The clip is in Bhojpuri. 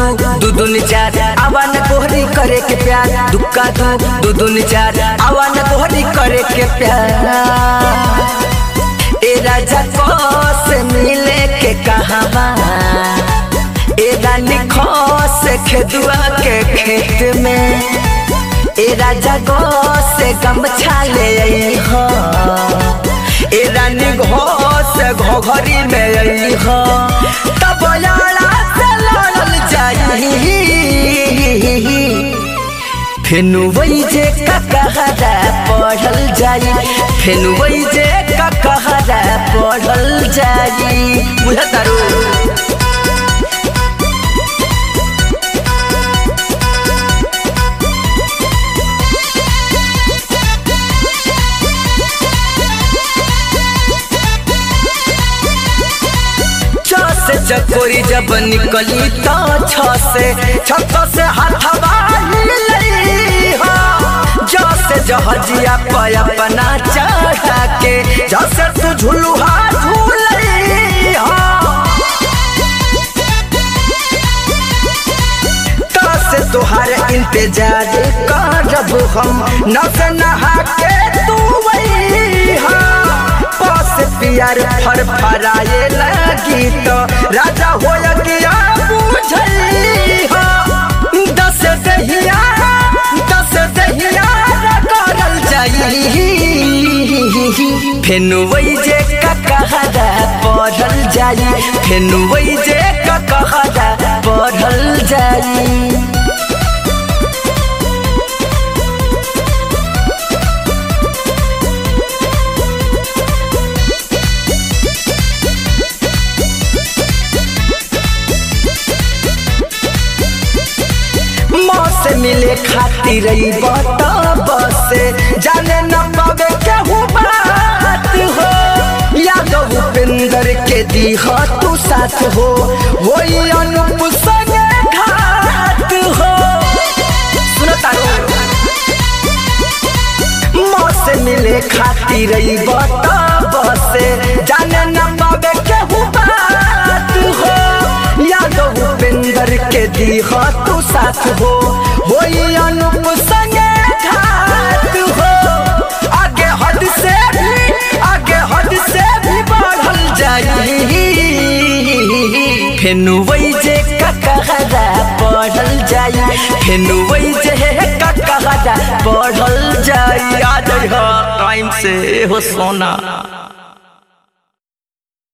दू दूनी चार आवा न तोहरी करे के प्यार दुक्का दू दू दूनी चार आवा न तोहरी करे के प्यार ए राजा को से मिले के कहावा ए रानी खो से खेदुआ के खेत में ए राजा गो से गमछा ले आई हो ए रानी घो से घोघरी में आई हो तब यारा से लड़ल जाई फेनु वही जे ककहरा पढ़ल जाई फेनु वही जे ककहरा पढ़ल जाई बुझतारू से चकोरी जब निकली तो छ से छत से हाथवा जसे जहजिया पे अपना चढ़ा के जसे तू झुलुहा झूल से तुहार इंतजार करब हम न से नहा के तू वही पास पियर फर फराए लगी तो राजा हो गया बुझई दस दहिया दस दहिया करल जाई फेनु वही जे ककहरा पढ़ल जाई फेनु वही जे ककहरा पढ़ल जाई से मिले खातिर बसे जाने न पावे केहू बात हो यादव उपेंद्र के दी हो तू साथ हो वही अनुप संगे घात हो सुनता से मिले खातिर बसे जाने न पावे केहू बात हो यादव उपेंद्र के दी हो तू साथ हो वही अनुप संगे घात हो आगे हद से भी आगे हद से भी बढ़ल जाई फेनु वही जे ककहरा बढ़ल जाई फेनु वही जे ककहरा बढ़ल जाई आ जाई टाइम से हो सोना